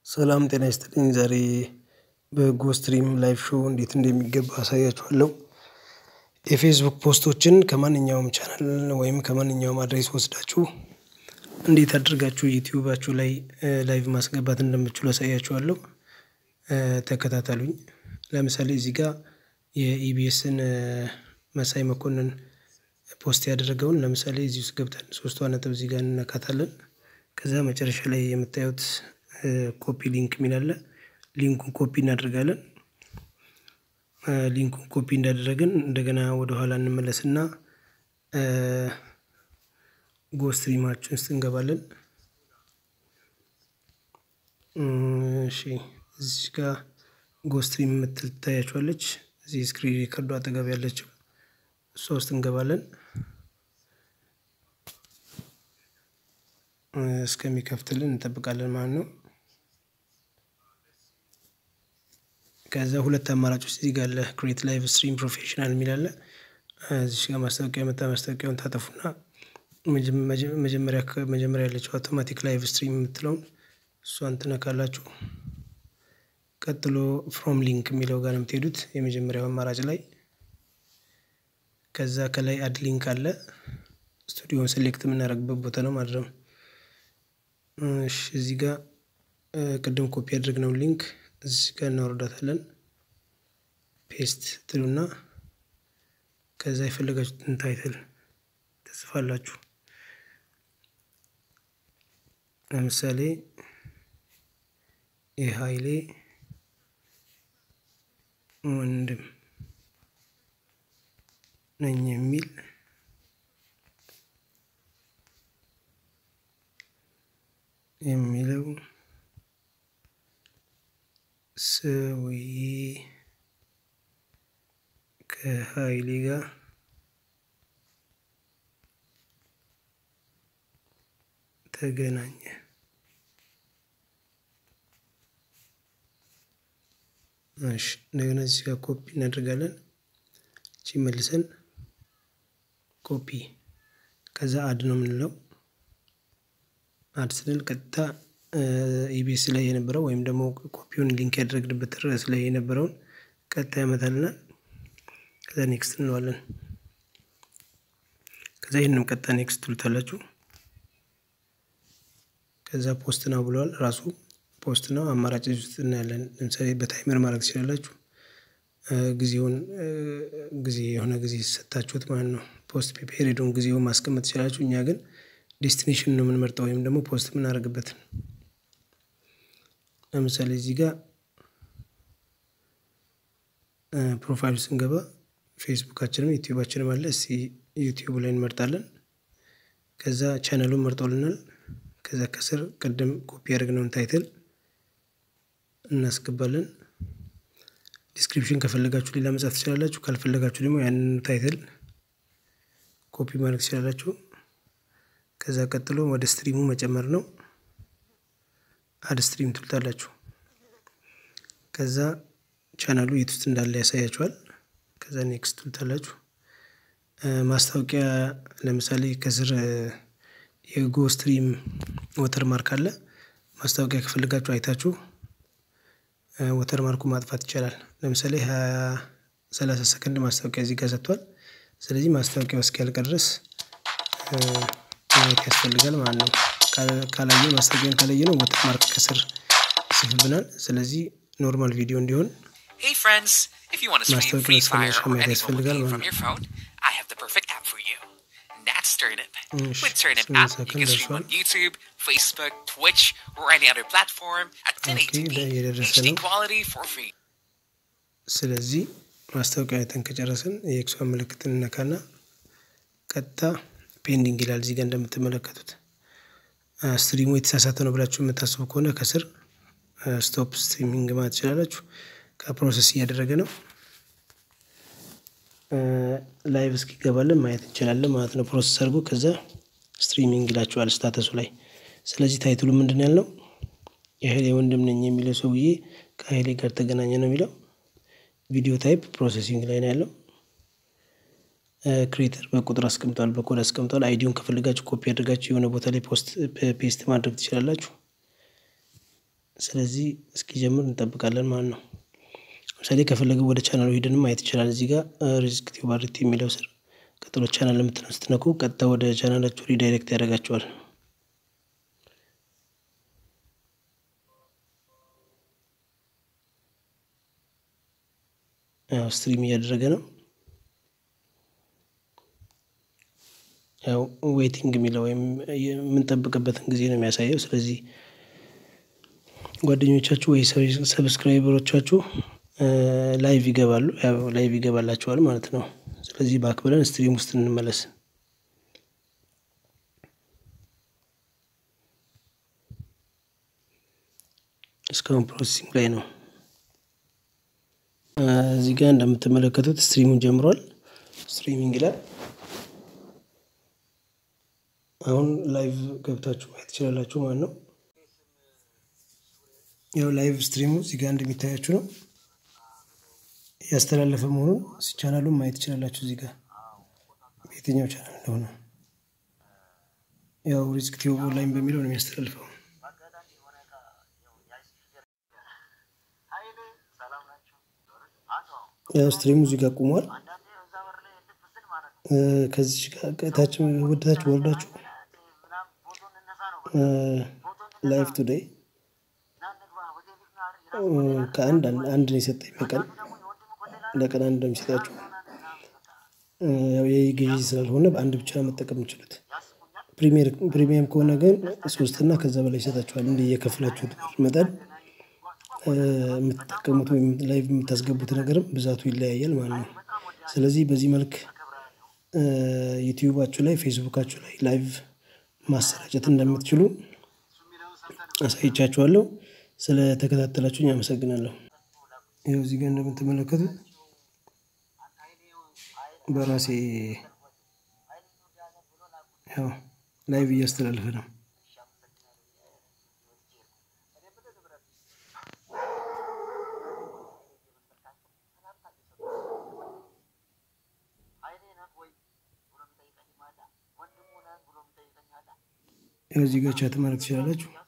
ሰላም ጤና ይስጥልኝ ዛሬ በጎ ስትሪም ላይቭ ሾው እንዴት እንደሚገባ አሳያችኋለሁ። የፌስቡክ ፖስቶችን ከማንኛውም ቻናል ወይም ከማንኛውም አድሬስ ወስዳችሁ እንዴት አድርጋችሁ ዩቲዩባችሁ ላይ ላይቭ ማስገባት እንደምትችሉ አሳያችኋለሁ። ተከታተሉኝ። ለምሳሌ እዚህ ጋር የኢቢኤስን መሳይ መኮንን ፖስት ያደረገውን ለምሳሌ እዚህ ውስጥ ገብተን ሶስቷ ነጥብ እዚህ ጋር እንነካታለን። ከዛ መጨረሻ ላይ የምታዩት ኮፒ ሊንክ የሚል አለ። ሊንኩን ኮፒ እናደርጋለን። ሊንኩን ኮፒ እንዳደረግን እንደገና ወደኋላ እንመለስና ጎ ስትሪማችን ውስጥ እንገባለን። እሺ እዚህ ጋር ጎ ስትሪም የምትል ትታያችኋለች። እዚህ ስክሪን ሪከርዱ አጠገብ ያለችው እሷ ውስጥ እንገባለን። እስከሚከፍትልን እንጠብቃለን ማለት ነው። ከዛ ሁለት አማራጮች እዚህ ጋር አለ ክሬት ላይቭ ስትሪም ፕሮፌሽናል የሚል አለ። እዚህ ጋር ማስታወቂያ የመጣ ማስታወቂያውን ታጠፉና መጀመሪያ መጀመሪያ ያለችው አውቶማቲክ ላይቭ ስትሪም የምትለውን እሷን ትነካላችሁ። ቀጥሎ ፍሮም ሊንክ የሚለው ጋር ነው የምትሄዱት የመጀመሪያው አማራጭ ላይ። ከዛ ከላይ አድ ሊንክ አለ ስቱዲዮን ሴሌክት የምናደርግበት ቦታ ነው ማለት ነው። እሺ እዚህ ጋር ቅድም ኮፒ ያደረግነው ሊንክ እዚህ ጋር እናወርዳታለን። ፔስት ትሉና ከዛ የፈለጋችሁትን ታይትል ትጽፋላችሁ። ለምሳሌ የሀይሌ ወንድም ነኝ የሚል የሚለው ሰውዬ ከሀይሌ ጋር ተገናኘ። እሺ እንደገና እዚህ ጋር ኮፒ እናደርጋለን። እቺ መልሰን ኮፒ ከዛ አድ ነው የምንለው። አድ ስንል ቀጥታ ኢቢኤስ ላይ የነበረው ወይም ደግሞ ኮፒውን ሊንክ ያደረግንበት ርዕስ ላይ የነበረውን ቀጥታ ያመጣልናል። ከዛ ኔክስት እንለዋለን። ከዛ ይህንም ቀጥታ ኔክስት ትሉታላችሁ። ከዛ ፖስት ነው ብለዋል ራሱ ፖስት ነው። አማራጭ ውስጥ እናያለን። ለምሳሌ በታይመር ማድረግ ትችላላችሁ። ጊዜውን ጊዜ የሆነ ጊዜ ሰጣችሁት ማለት ነው። ፖስት ፔሪዱን ጊዜውን ማስቀመጥ ትችላላችሁ። እኛ ግን ዴስቲኔሽን ነው የምንመርጠው ወይም ደግሞ ፖስት የምናደርግበትን። ለምሳሌ እዚህ ጋር ፕሮፋይል ስንገባ ፌስቡካችንም ዩቲዩባችንም አለ። እስቲ ዩቲዩብ ላይ እንመርጣለን። ከዛ ቻናሉን መርጦልናል። ከዛ ከስር ቅድም ኮፒ ያደረግነውን ታይትል እናስገባለን። ዲስክሪፕሽን ከፈለጋችሁ ሌላ መጻፍ ትችላላችሁ። ካልፈለጋችሁ ደግሞ ያንን ታይትል ኮፒ ማድረግ ትችላላችሁ። ከዛ ቀጥሎ ወደ ስትሪሙ መጨመር ነው። አድ ስትሪም ትሉታላችሁ። ከዛ ቻናሉ የት ውስጥ እንዳለ ያሳያችኋል። ከዛ ኔክስት ትሉታላችሁ። ማስታወቂያ ለምሳሌ ከስር የጎ ስትሪም ወተር ማርክ አለ። ማስታወቂያ ከፈለጋችሁ አይታችሁ ወተር ማርኩ ማጥፋት ይቻላል። ለምሳሌ ሀያ ሰላሳ ሰከንድ ማስታወቂያ እዚህ ጋር ሰጥቷል። ስለዚህ ማስታወቂያው እስኪያልቅ ድረስ ማየት ያስፈልጋል ማለት ነው። ካላየ ማስታወቂያን ካላየ ነው ወተር ማርክ ከስር ይጽፍብናል። ስለዚህ ኖርማል ቪዲዮ እንዲሆን Hey friends, if you want to stream ማስታወቂያ Free Fire ማስታወቂያ or ማየት any ያስፈልጋል mobile game ማለት from ነው። your phone, I have the perfect app for you. That's Turnip. እሺ፣ With Turnip ስምንት app, you ሰከንድ can stream ደርሷል። on YouTube, Facebook, Twitch, or any other platform at ኦኬ 1080p እየደረሰ HD ነው። quality for free. ስለዚህ ማስታወቂያ አይተን ከጨረስን የኤክሷን ምልክት እንነካና ቀጥታ ፔንዲንግ ይላል እዚህ ጋር እንደምትመለከቱት። ስትሪሙ የተሳሳተ ነው ብላችሁ የምታስቡ ከሆነ ከስር ስቶፕ ስትሪሚንግ ማለት ትችላላችሁ። ከፕሮሰስ እያደረገ ነው። ላይቭ እስኪገባልን ማየት እንችላለን ማለት ነው። ፕሮሰስ አድርጎ ከዛ ስትሪሚንግ ይላችኋል ስታተሱ ላይ። ስለዚህ ታይትሉ ምንድን ያልነው የሀይሌ ወንድም ነኝ የሚለው ሰውዬ ከሀይሌ ጋር ተገናኘ ነው የሚለው። ቪዲዮ ታይፕ ፕሮሰሲንግ ላይ ነው ያለው። ክሬተር በቁጥር አስቀምጧል፣ በኮድ አስቀምጧል። አይዲውን ከፈለጋችሁ ኮፒ አድርጋችሁ የሆነ ቦታ ላይ ፖስት ፔስት ማድረግ ትችላላችሁ። ስለዚህ እስኪጀምር እንጠብቃለን ማለት ነው። ለምሳሌ ከፈለገ ወደ ቻናሉ ሄደን ማየት ይችላል። እዚህ ጋር ሪስክ ቲዩብ አርቲ የሚለው ስር ቀጥሎ ቻናል የምትለው ስትነኩ ቀጥታ ወደ ቻናላችሁ ሪዳይሬክት ያደርጋችኋል። ያው ስትሪም እያደረገ ነው። ያው ዌይቲንግ የሚለው ወይም የምንጠብቅበትን ጊዜ ነው የሚያሳየው። ስለዚህ ጓደኞቻችሁ ወይ ሰብስክራይበሮቻችሁ ላይቭ ይገባሉ፣ ያው ላይቭ ይገባላችኋል ማለት ነው። ስለዚህ ባክ ብለን ስትሪም ውስጥ እንመለስ። እስካሁን ፕሮሰሲንግ ላይ ነው። እዚህ ጋር እንደምትመለከቱት ስትሪሙን ጀምሯል። ስትሪሚንግ ይላል። አሁን ላይቭ ገብታችሁ ማየት ትችላላችሁ ማለት ነው። ያው ላይቭ ስትሪሙ እዚህ ጋር እንደሚታያችሁ ነው እያስተላለፈ መሆኑን ቻናሉን ማየት ትችላላችሁ። እዚህ ጋር በየትኛው ቻናል እንደሆነ ያው ሪስክ ቲዩብ ኦንላይን በሚለው ነው የሚያስተላልፈው። ያው ስትሪሙ እዚህ ጋር ቁሟል። ከዚህ ታች ወደታች ወርዳችሁ ላይፍ ቱዴይ ከአንድ አንድ ነው የሰጠኝ በቀን ለቀን አንድ ነው የሚሰጣችሁ። ያው ይህ ግዢ ስላልሆነ በአንድ ብቻ መጠቀም የምችሉት። ፕሪሚየም ከሆነ ግን ሶስት እና ከዛ በላይ ይሰጣችኋል። እንደ የከፍላችሁት ብር መጠን የምትጠቀሙት ወይም ላይቭ የምታስገቡት ነገርም ብዛቱ ይለያያል ማለት ነው። ስለዚህ በዚህ መልክ ዩቲዩባችሁ ላይ ፌስቡካችሁ ላይ ላይቭ ማሰራጨት እንደምትችሉ አሳይቻችኋለሁ። ስለተከታተላችሁኝ አመሰግናለሁ። ይኸው እዚህ ጋር እንደምትመለከቱት በራሴ ያው ላይቭ እያስተላለፈ ነው። ያው እዚህ ጋር ቻት ማድረግ ትችላላችሁ።